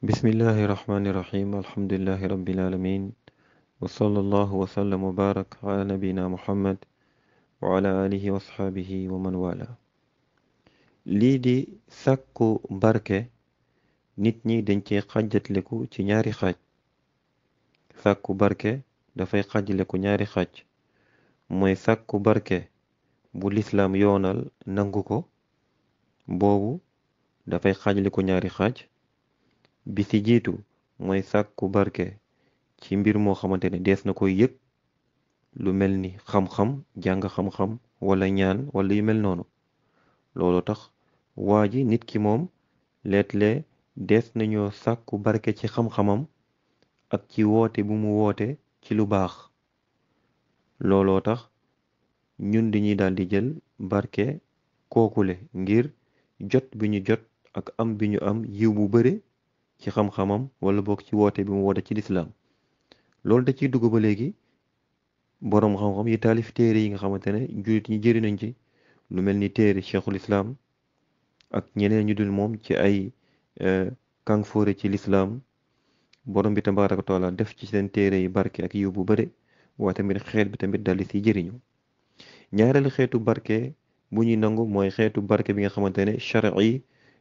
bismillahi rahmani rahim alhamdulillahi rabbil alamin wa sallallahu wa sallam wa barak ala nabina muhammad wa ala alihi wa asxaabihi wa man wala lii di sàkku barke nit ñi dañ ci xàjjatleku ci ñaari xaaj sàkku barke dafay xàjjaleku ñaari xaaj mooy sàkku barke bu lislaam yoonal nangu ko boobu dafay xàjjaleku ñaari xaaj bi ci jiitu mooy sàkku barke ci mbir moo xamante ne dees na koy yëg lu mel ni xam-xam jàng xam-xam wala ñaan wala yu mel noonu loolu tax waa ji nit ki moom leet-lee dees nañoo sàkku barke ci xam-xamam ak ci woote bu mu woote ci lu baax looloo tax ñun dañuy daal di jël barke kookule ngir jot bi ñu jot ak am bi ñu am yiw bu bare ci xam-xamam wala boog ci woote bi mu woote ci lislaam loolu da ciy dugg ba léegi boroom xam-xam yi taalif téere yi nga xamante ne jullit ñi jëri nañ ci lu mel ni téere cheikhul islaam ak ñeneen ñu dul moom ci ay kàngfoore ci lislaam borom bi tabaaraka wa taala def ci seen téere yi barke ak yiw bu bare waaye tamit xeet bi tamit daldi ci jëriñu ñaareelu xeetu barke bu ñuy nangu mooy xeetu barke bi nga xamante ne shar'i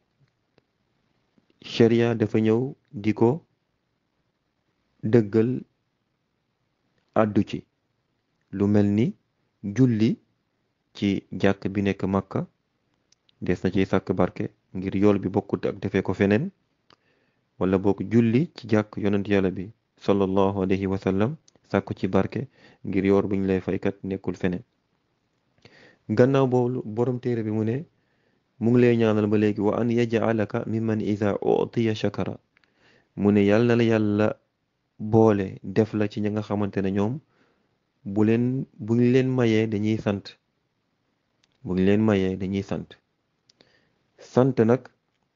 sharia dafa ñëw di ko dëggal àddu ci lu mel ni julli ci jàkk bi nekk Makka des na ciy sàkk barke ngir yool bi bokkut ak defee ko feneen wala bokk julli ci jàkk yonent yàlla bi sallallahu alayhi wa sallam sàkku ci barke ngir yoor buñ lay faykat nekkul feneen gannaaw boobu borom téere bi mu ne mu ngi lay ñaanal ba léegi wa an yaj'alaka mimman iza utiya shakara mu ne yàlla na la yàlla boole def la ci ña nga xamante ne ñoom bu leen buñ leen mayee dañuy sant buñ leen mayee dañuy sant sant nag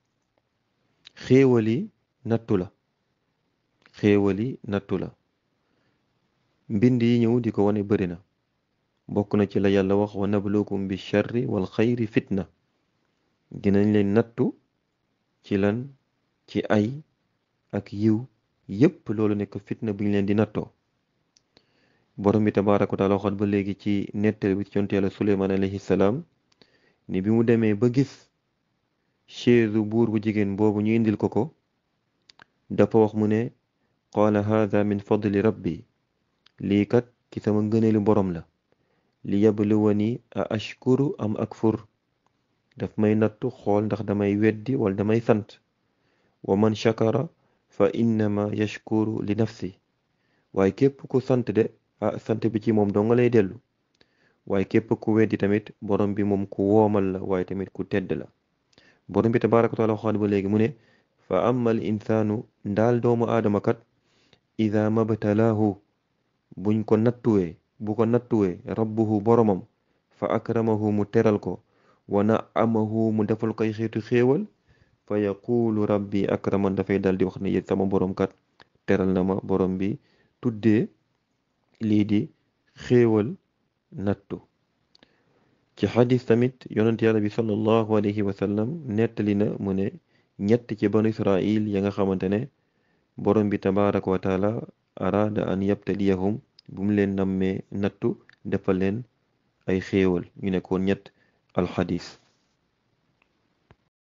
xéewali nattu la xéewali nattu la mbind yi ñëw di ko wane bëri na bokk na ci la yàlla wax wa nabluukum bi sharri wal xayri fitna dinañ leen nattu ci lan ci ay ak yiw yépp loolu nekk fitna bu ñu leen di nattoo borom bi tabaaraka wa taala waxoon ba léegi ci nettali bi ci yonent yàlla suleymaan alayhi salaam ni bi mu demee ba gis chaise buur bu jigéen boobu ñu indil ko ko dafa wax mu ne qaala haada min fadli rabbi lii kat ci sama ngëneelu borom la li yabluwani a ashkuru am akfur daf may nattu xool ndax damay weddi wala damay sant wa man shakara fa innama yashkuru li nafsi waaye képp ku sant de ah sant bi ci moom dong lay dellu waaye képp ku weddi tamit borom bi moom ku woomal la waaye tamit ku tedd la borom bi tabaaraka wa taala waxaat ba léegi mu ne fa amma al insaanu ndaal doomu aadama kat ida mabtalaahu buñ ko nattuwee bu ko nattuwee rabbuhu boromam fa akramahu mu teral ko wa naamahu mu defal koy xeetu xéewal fa yaquulu rabbi akraman dafay dal di wax ne yéen sama borom kat teral na ma borom bi tuddee lii di xéewal nattu ci xadis tamit yonent yàlla bi sallallahu alayhi wa sallam nettali na mu ne ñett ci banu israil ya nga xamante ne borom bi tabaraka wa taala araada an yabtaliyahum bu mu leen nammee nattu defal leen ay xéewal ñu nekkoon ñett alxadis